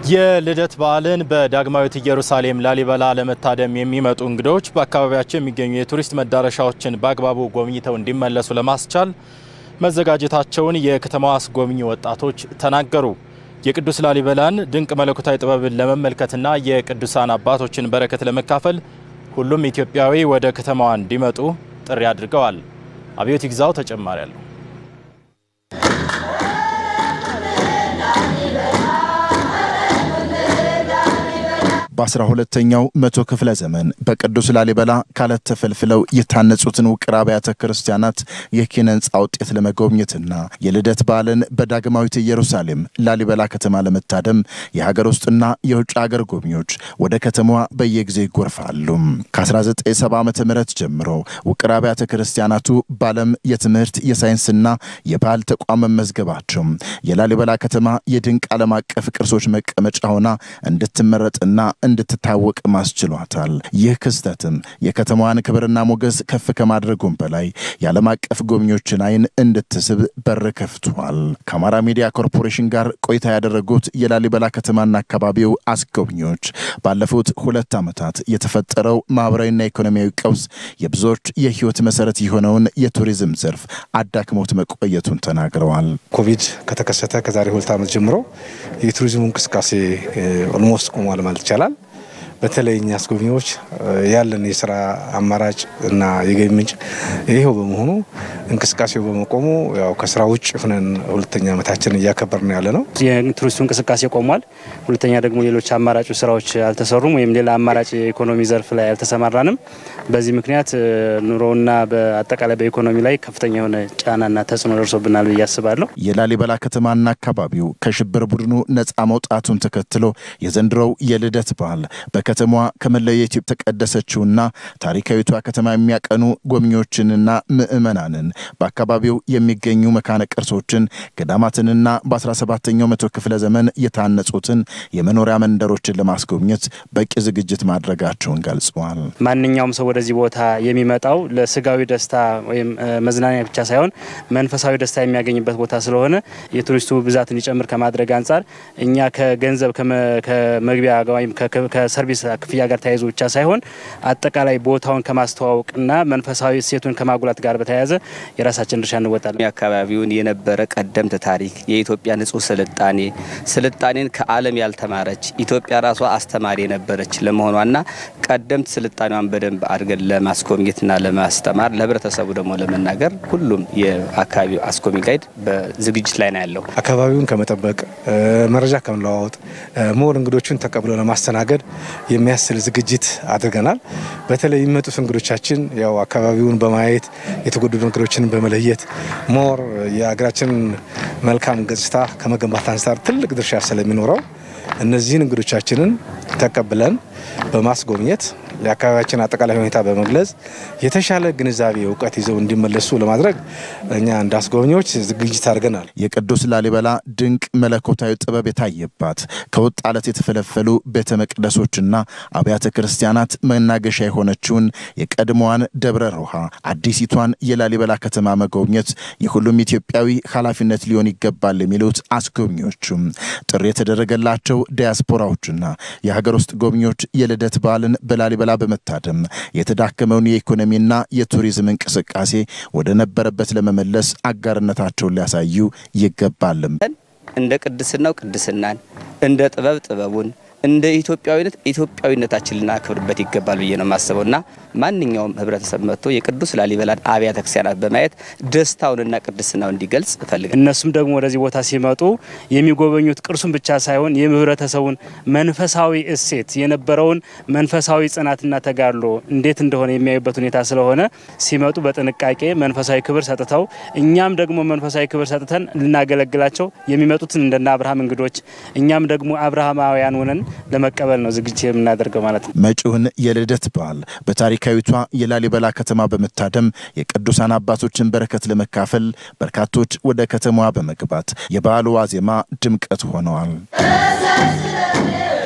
የልደት በዓልን በዳግማዊት ኢየሩሳሌም ላሊበላ ለመታደም የሚመጡ እንግዶች በአካባቢያቸው የሚገኙ የቱሪስት መዳረሻዎችን በአግባቡ ጎብኝተው እንዲመለሱ ለማስቻል መዘጋጀታቸውን የከተማዋ አስጎብኚ ወጣቶች ተናገሩ። የቅዱስ ላሊበላን ድንቅ መለኮታዊ ጥበብን ለመመልከትና የቅዱሳን አባቶችን በረከት ለመካፈል ሁሉም ኢትዮጵያዊ ወደ ከተማዋ እንዲመጡ ጥሪ አድርገዋል። አብዮት ይግዛው ተጨማሪ አለው። በአስራ ሁለተኛው መቶ ክፍለ ዘመን በቅዱስ ላሊበላ ካለት ተፈልፍለው የታነጹትን ውቅር አብያተ ክርስቲያናት የኪነ ሕንፃ ውጤት ለመጎብኘትና የልደት በዓልን በዳግማዊት ኢየሩሳሌም ላሊበላ ከተማ ለመታደም የሀገር ውስጥና የውጭ ሀገር ጎብኚዎች ወደ ከተማዋ በየጊዜው ይጎርፋሉ። ከ1970 ዓ ም ጀምሮ ውቅር አብያተ ክርስቲያናቱ በዓለም የትምህርት የሳይንስና የባህል ተቋም መመዝገባቸው የላሊበላ ከተማ የድንቅ ዓለም አቀፍ ቅርሶች መቀመጫ ሆና እንድትመረጥና እንድትታወቅ ማስችሏታል። ይህ ክስተትም የከተማዋን ክብርና ሞገስ ከፍ ከማድረጉም በላይ የዓለም አቀፍ ጎብኚዎችን ዓይን እንድትስብ በር ከፍቷል። ከአማራ ሚዲያ ኮርፖሬሽን ጋር ቆይታ ያደረጉት የላሊበላ ከተማና አካባቢው አስጎብኚዎች ባለፉት ሁለት ዓመታት የተፈጠረው ማኅበራዊና ኢኮኖሚያዊ ቀውስ የብዙዎች የሕይወት መሠረት የሆነውን የቱሪዝም ዘርፍ አዳክሞት መቆየቱን ተናግረዋል። ኮቪድ ከተከሰተ ከዛሬ ሁለት ዓመት ጀምሮ የቱሪዝሙ እንቅስቃሴ ኦልሞስት ቆሟል ማለት ይቻላል። በተለይ እኛ አስጎብኚዎች ያለን የስራ አማራጭ እና የገቢ ምንጭ ይሄው በመሆኑ እንቅስቃሴው በመቆሙ ያው ከስራ ውጭ ሆነን ሁለተኛ ዓመታችን እያከበርን ያለ ነው። የቱሪስቱ እንቅስቃሴ ቆሟል። ሁለተኛ ደግሞ ሌሎች አማራጭ ስራዎች አልተሰሩም፣ ወይም ሌላ አማራጭ የኢኮኖሚ ዘርፍ ላይ አልተሰማራንም። በዚህ ምክንያት ኑሮውና በአጠቃላይ በኢኮኖሚ ላይ ከፍተኛ የሆነ ጫናና ተጽዕኖ ደርሶብናል ብዬ አስባለሁ። የላሊበላ ከተማና አካባቢው ከሽብር ቡድኑ ነፃ መውጣቱን ተከትሎ የዘንድሮው የልደት በዓል በከተማዋ ከመላው የኢትዮጵያ ተቀደሰችውና ታሪካዊቷ ከተማ የሚያቀኑ ጎብኚዎችንና ምዕመናንን በአካባቢው የሚገኙ መካነ ቅርሶችን ገዳማትንና በ17ኛው መቶ ክፍለ ዘመን የታነጹትን የመኖሪያ መንደሮችን ለማስጎብኘት በቂ ዝግጅት ማድረጋቸውን ገልጸዋል። ማንኛውም ሰው ወደዚህ ቦታ የሚመጣው ለስጋዊ ደስታ ወይም መዝናኛ ብቻ ሳይሆን መንፈሳዊ ደስታ የሚያገኝበት ቦታ ስለሆነ የቱሪስቱ ብዛት እንዲጨምር ከማድረግ አንጻር እኛ ከገንዘብ ከመግቢያ ወይም ከሰርቪስ ክፍያ ጋር ተያይዞ ብቻ ሳይሆን አጠቃላይ ቦታውን ከማስተዋወቅና መንፈሳዊ እሴቱን ከማጉላት ጋር በተያያዘ የራሳችን ድርሻ እንወጣለን። አካባቢውን የነበረ ቀደምት ታሪክ የኢትዮጵያ ንጹህ ስልጣኔ ስልጣኔን ከዓለም ያልተማረች ኢትዮጵያ ራሷ አስተማሪ የነበረች ለመሆኗና ቀደምት ስልጣኔዋን በደንብ አድርገን ለማስጎብኘትና ለማስተማር ለህብረተሰቡ ደግሞ ለመናገር ሁሉም የአካባቢው አስጎብኚ ጋይድ በዝግጅት ላይ ነው ያለው። አካባቢውን ከመጠበቅ መረጃ ከመለዋወጥ ሞር እንግዶቹን ተቀብሎ ለማስተናገድ የሚያስችል ዝግጅት አድርገናል። በተለይ የሚመጡት እንግዶቻችን ያው አካባቢውን በማየት የተጎደሉ ነገሮችን በመለየት ሞር የሀገራችንን መልካም ገጽታ ከመገንባት አንጻር ትልቅ ድርሻ ስለሚኖረው እነዚህን እንግዶቻችንን ተቀብለን በማስጎብኘት የአካባቢያችን አጠቃላይ ሁኔታ በመግለጽ የተሻለ ግንዛቤ እውቀት ይዘው እንዲመለሱ ለማድረግ እኛ እንደ አስጎብኚዎች ዝግጅት አድርገናል። የቅዱስ ላሊበላ ድንቅ መለኮታዊ ጥበብ የታየባት ከወጥ አለት የተፈለፈሉ ቤተ መቅደሶችና አብያተ ክርስቲያናት መናገሻ የሆነችውን የቀድሞዋን ደብረ ሮሃ አዲሲቷን የላሊበላ ከተማ መጎብኘት የሁሉም ኢትዮጵያዊ ኃላፊነት ሊሆን ይገባል የሚሉት አስጎብኚዎቹም ጥሪ የተደረገላቸው ዲያስፖራዎችና የሀገር ውስጥ ጎብኚዎች የልደት በዓልን በላሊበላ በመታደም የተዳከመውን የኢኮኖሚና የቱሪዝም እንቅስቃሴ ወደ ነበረበት ለመመለስ አጋርነታቸውን ሊያሳዩ ይገባልም። እንደ ቅድስናው ቅድስናን፣ እንደ ጥበብ ጥበቡን፣ እንደ ኢትዮጵያዊነት ኢትዮጵያዊነታችን ልናከብርበት ይገባል ብዬ ነው የማስበው እና ማንኛውም ህብረተሰብ መጥቶ የቅዱስ ላሊበላን አብያተ ክርስቲያናት በማየት ደስታውንና ቅድስናውን እንዲገልጽ እፈልጋለሁ። እነሱም ደግሞ ወደዚህ ቦታ ሲመጡ የሚጎበኙት ቅርሱን ብቻ ሳይሆን የህብረተሰቡን መንፈሳዊ እሴት የነበረውን መንፈሳዊ ጽናትና ተጋድሎ እንዴት እንደሆነ የሚያዩበት ሁኔታ ስለሆነ ሲመጡ በጥንቃቄ መንፈሳዊ ክብር ሰጥተው እኛም ደግሞ መንፈሳዊ ክብር ሰጥተን ልናገለግላቸው የሚመጡትን እንደና አብርሃም እንግዶች እኛም ደግሞ አብርሃማውያን ሆነን ለመቀበል ነው ዝግጅት የምናደርገው ማለት ነው። መጪውን የልደት በዓል በታሪካዊቷ የላሊበላ ከተማ በመታደም የቅዱሳን አባቶችን በረከት ለመካፈል በርካቶች ወደ ከተማዋ በመግባት የበዓሉ ዋዜማ ድምቀት ሆነዋል።